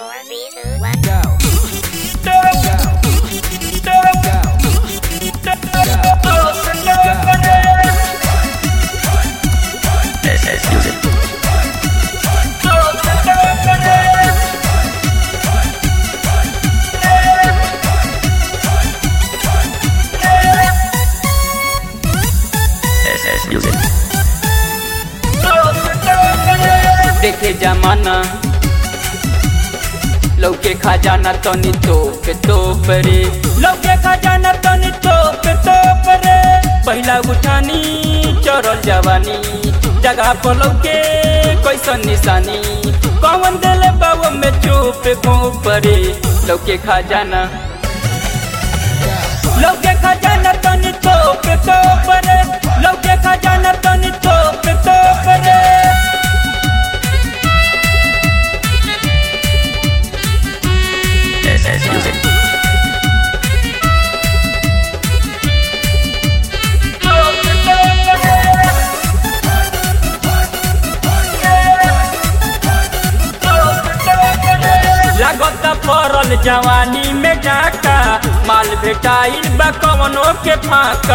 four, three, two, one. Go. This is music. This is music. देखे जमाना लौके खजाना तनी तोप तोप रे लौके खजाना तनी तोप तोप रे पहिला उठानी चढ़ल जवानी जगह पर लौके कैसन निशानी कौन दिल बाबू में चुप घोप रे लौके खजाना लौके खजाना तनी तोप तोप रे लौके खजाना तनी तोप तोप रे This is music. लागत पड़ल जवानी में डाका माल भेटाइल बा कवनो के फाका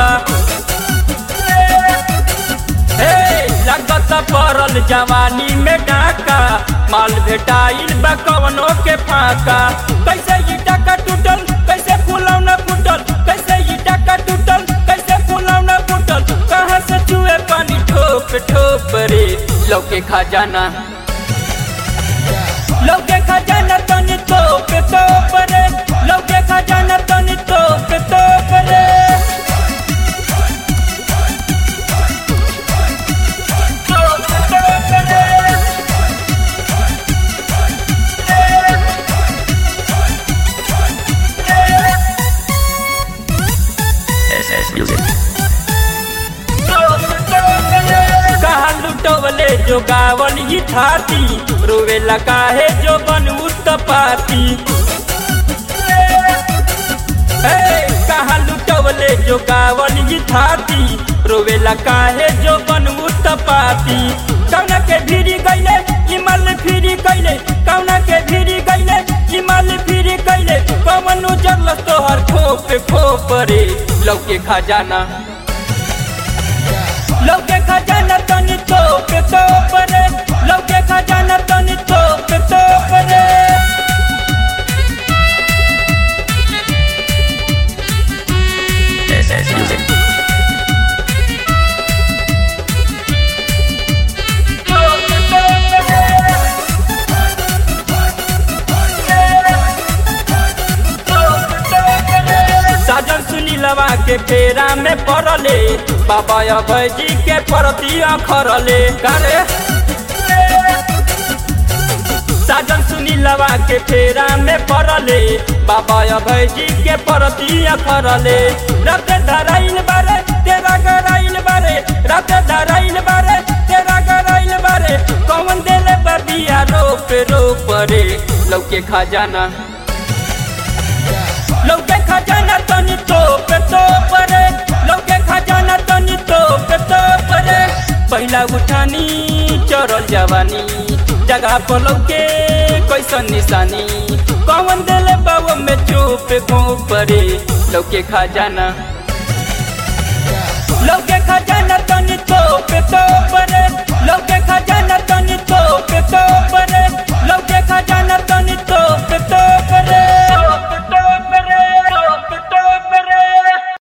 हे लागत पड़ल जवानी में डाका माल भेटाइल बा कवनो के फाका कैसे ई डाका टूटल कैसे फुलौना फूटल कैसे ई डाका टूटल कैसे फुलौना फूटल कहाँ से चुए पानी ठोप ठोप रे लौके खजाना लौके खजाना तनी तोप तोप रे लौके खजाना तनी तोप तोप रे तोप तोप रे This is music. कहा लुटवले जो गावल ही थाती रोवे लगा है जो बन उत्तपाती हे, कहा लुटवले जो गावल ही थाती रोवे लगा है जो बन उत्तपाती कौना के भीरी गईले इमल फिरी गईले कौना के भीरी गईले इमल फिरी गईले कौन उजरल तोहर खोप खोप रे लौके खजाना लौके खजाना तनी तोप तोप रे लौके खजाना तनी तोप तोप रे This is music. तोप तोप रे तोप तोप रे साजन सुनी लवा के फेरा में पड़ले बाबा अभय जी के परती अखरले करे साजन सुनी लवा के फेरा में पड़ले बाबा अभय जी के परती अखरले रत धराइल बारे तेरा गराइल बारे रत धराइल बारे तेरा गराइल बारे कौन देले बबिया रोप रोप रे लौके खजाना लौके खजाना तनी तोप तोप रे लौके खजाना तनी तोप तोप रे पहिला उठानी चढ़ल जवानी जगह पर लौके कैसन निशानी कौन दिल बाबू में चुप घोप रे लौके खजाना लौके खजाना तनी तोप तोप रे लौके खजाना तनी तोप तोप